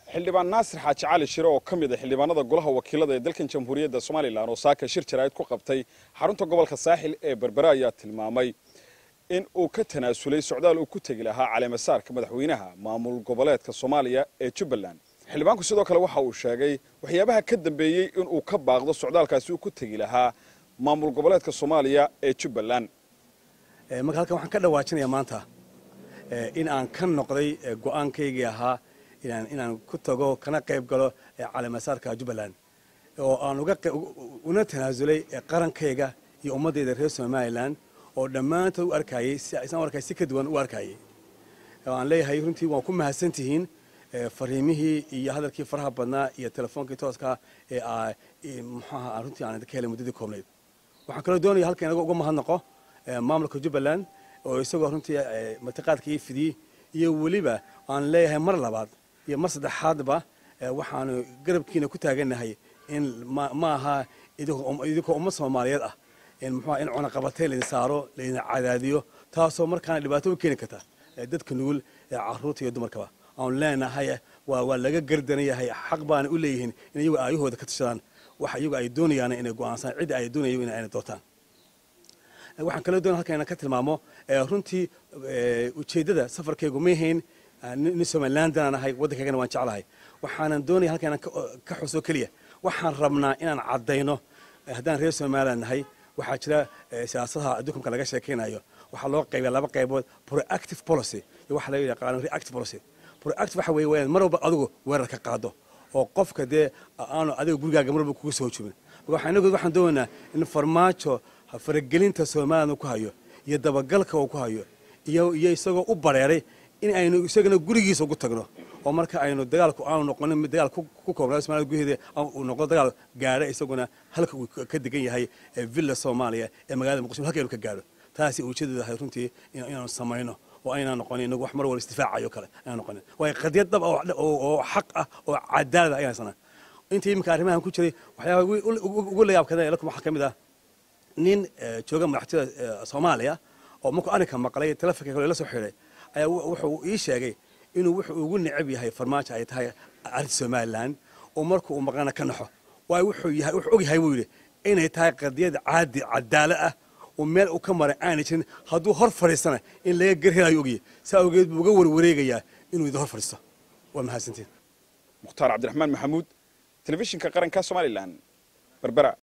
xildhibaan naasir xaaji cali shire oo ka mid a xildhibaanada golaha wakiilada ee dalkan jamhuuriyadda somalilan oo saaka shir jaraa'id ku qabtay xarunta gobolka saaxil ee berbera ayaa tilmaamay in uu ka tanaasulay socdaal uu ku tegi lahaa caleemasaarka madaxweynaha maamul goboleedka soomaaliya ee jubbaland xildhibaanku sidoo kale waxa uu sheegay waxyaabaha ka dambeeyey in uu ka baaqdo socdaalkaasi uu ku tegi lahaa maamul goboleedka soomaaliya ee jubbaland marka halkan waxaan ka dhawaajinayaa maanta in aan ka noqday go'aankaygii ahaa inaan ku tago kana qayb galo caleemasaarka jubbaland oo aan una tanaasulay qarankayga iyo ummaddayda reer somalilan oo dhammaantood u arkayey isaan arkay si ka duwan u arkayey aan leeyahay runtii waan ku mahadsan tihiin fariimihii iyo hadalkii faraha badnaa iyo telefoonkii tooska ee muxuaha aan runtii aan idinka helay muddadii koobnayd waxaan kaloo doonaya halka inaga uga mahadnaqo maamulka jubbaland oo isagoo runtii martiqaadka ii fidiyey iyo weliba aan leeyahay mar labaad iyo mar saddexaadba waxaanu garabkiina ku taagannahay in ma aha idinkoo umma soomaaliyeed ah muxuaha in cunaqabateyn laydin saaro laydin cadaadiyo taasoo markaana dhibaato u keeni karta dadka nugul caruurta iyo dumarkaba aanu leenahay waa laga gardanayahay xaq baana u leeyihiin in iyagu aayahooda ka tashadaan waxa iyagu ay doonayaan inay go'aansaan cidda ay doonayo in ayna doortaan waxaan kaloo doonaya halkan inaan ka tilmaamo runtii ujeeddada safarkaygu ma ahayn nin somalilandan ahay waddankaygana waan jeclahay waxaanan doonaya halkan inaan ka xuso keliya waxaan rabnaa inaan caddayno haddaan reer somaliland nahay waxaa jira siyaasadaha adduunka laga sheekaynayo waxaa loo qaybiya laba qaybood proactive policy iyo waxa laga yaqaano reactive policy proactive waxa weeye waa inaad mar walba adigu weerar ka qaado oo qofka dee aanu adiga gurigaaga mar walba kuga soo jubin marka inagu waxaan doonaynaa in farmaajo faragelinta somaliland uu ku hayo iyo dabagalka uu ku hayo iyo iyo isagoo u bareeray in aynu isagana gurigiisa ugu tagno oo marka aynu dagaalku aanu noqonin mid dagaal ku koobnaa somalia gudaheeda uu noqdo dagaal gaadha isaguna halka uu ka degan yahay villa soomaaliya ee magaalada muqdisho halka aynu ka gaadho taasi ujeedadu ahay runtii inaanu samayno oo aynaan noqonin inagu wax mar walba isdifaacayo kale aynaan noqonin waayo qadiyad dhab oo xaq ah oo cadaalad ah ayaan sanaa intii iminka arrimahan ku jiray waxyaabaha ugu layaabkada lakum waxaa ka mid ah nin jooga madaxtooyada soomaaliya oo markuu arrinka maqlay telefonka kale la soo xidhay ayaa wuxuu ii sheegay inuu wuxuu ugu necab yahay farmaajo ay tahay arrinta somalilan oo marka uu maqlana ka naxo waayo wuxuu yahay wuxuu og yahay buu yidhi inay tahay qadiyad caadi cadaalo ah oo meel uu ka maray aanay jirin hadduu hor fadhiistana in laga garhelayo ogyahay saa awgeed buu uga warwareegayaa inuu idin hor fadhiisto waa mahadsantiin mukhtaar cabdiraxmaan maxamuud telefishinka qaranka somalilan berbera